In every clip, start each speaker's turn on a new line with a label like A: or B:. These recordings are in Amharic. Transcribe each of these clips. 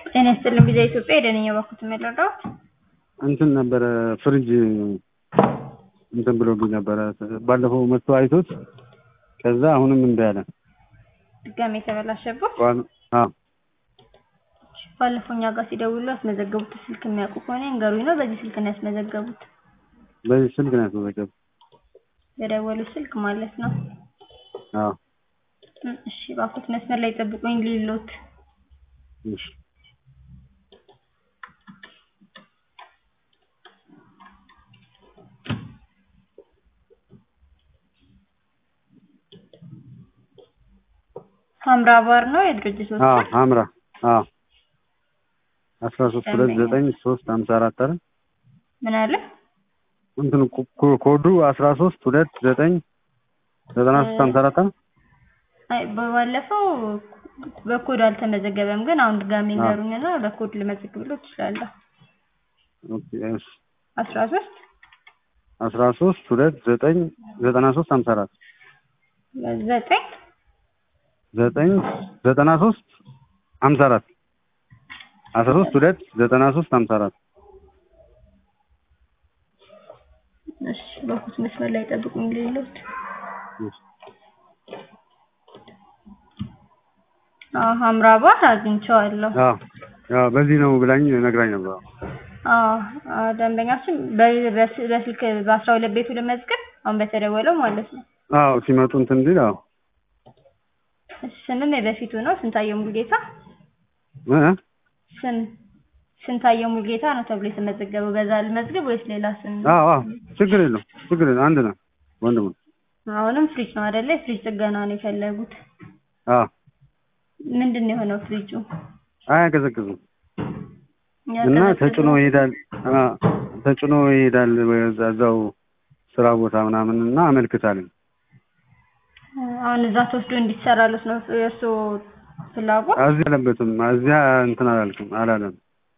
A: ጤና ይስጥልኝ ቪዛ ኢትዮጵያ የደነኛ ባኩት የምረዳዎት
B: እንትን ነበረ ፍሪጅ እንትን ብሎብኝ ነበረ ባለፈው መጥቶ አይቶት ከዛ አሁንም እምቢ አለ።
A: ድጋሜ የተበላሸበት
B: ዋን- አዎ
A: ባለፈው እኛ ጋር ሲደውሉ ያስመዘገቡት ስልክ የሚያውቁ ከሆነ ይንገሩኝ ነው። በዚህ ስልክ ነው ያስመዘገቡት?
B: በዚህ ስልክ ነው ያስመዘገቡ።
A: በደወሉት ስልክ ማለት ነው።
B: አዎ
A: እ እሺ ባኩት መስመር ላይ ጠብቁኝ ሊሎት
B: እሺ
A: ሀምራ ባር ነው የድርጅቱ
B: አዎ
A: ስም?
B: ሀምራ አዎ አስራ ሶስት ሁለት ዘጠኝ ሶስት ሀምሳ አራት አይደል
A: ምን አለ?
B: እንትኑ ኮ- ኮ- ኮዱ አስራ ሶስት ሁለት ዘጠኝ ዘጠና ሶስት ሀምሳ አራት አይደል
A: አይ በባለፈው በኮድ አልተመዘገበም፣ ግን አሁን ድጋሜ
B: አዎ።
A: ንገሩኝና በኮድ ልመዘግብሎት እችላለሁ።
B: ኦኬ እሺ
A: አስራ ሶስት
B: አስራ ሶስት ሁለት ዘጠኝ ዘጠና ሶስት ሀምሳ አራት
A: ዘጠኝ
B: ዘጠኝ ዘጠና ሶስት ሀምሳ አራት አስራ ሶስት ሁለት ዘጠና ሶስት ሀምሳ አራት
A: እሺ ባኩት መስመር ላይ ጠብቁኝ ሊሎት
B: እሺ
A: አዎ ሀምራ ባር አግኝቼዋለሁ።
B: አዎ አዎ በዚህ ነው ብላኝ ነግራኝ ነበር።
A: አዎ አዎ፣ ደንበኛችን በ- በስ- በስልክ በአስራ ሁለት ቤቱ ልመዝገብ አሁን በተደወለው ማለት ነው።
B: አዎ ሲመጡ እንትን እንዲል አዎ
A: እሺ፣ ስምም የበፊቱ ነው ስንታየው ሙልጌታ
B: እ እ
A: ስም ስንታየው ሙልጌታ ነው ተብሎ የተመዘገበው። በዛ ልመዝግብ ወይስ ሌላ ስም?
B: አዎ አዎ ችግር የለውም ችግር የለውም አንድ ነው ወንድሙ
A: አሁንም ፍሪጅ ነው አይደለ? ፍሪጅ ጥገና ነው የፈለጉት።
B: አዎ
A: ምንድን ነው የሆነው ፍሪጁ?
B: አያቀዘቅዝም እና ተጭኖ ይሄዳል አ ተጭኖ ይሄዳል ወደ እዛው ስራ ቦታ ምናምን እና አመልክታለኝ
A: አሁን እዛ ተወስዶ እንዲሰራለት ነው የእሱ ፍላጎት።
B: እዚህ አለበትም እዚያ እንትን አላልኩም አላለም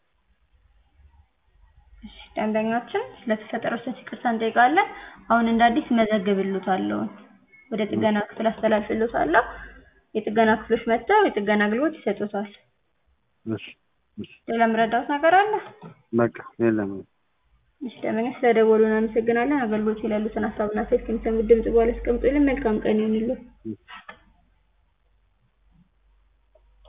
A: እሺ፣ ደንበኛችን ስለተፈጠረው ስህተት ይቅርታ እንጠይቃለን። አሁን እንደ አዲስ መዘግብልዎታለሁ፣ ወደ ጥገና ክፍል አስተላልፍልዎታለሁ። የጥገና ክፍሎች መጥተው የጥገና አገልግሎት ይሰጡታል።
B: እሺ እሺ
A: ሌላ የምረዳዎት ነገር አለ?
B: በቃ የለም
A: እሺ፣ ደንበኛ ስለደወሉ እናመሰግናለን። አገልግሎት ላይ ያሉትን ሀሳብና አስተያየት ከሚሰሙት ድምጽ በኋላ አስቀምጡልን። መልካም ቀን ይሁንልዎት።
B: እሺ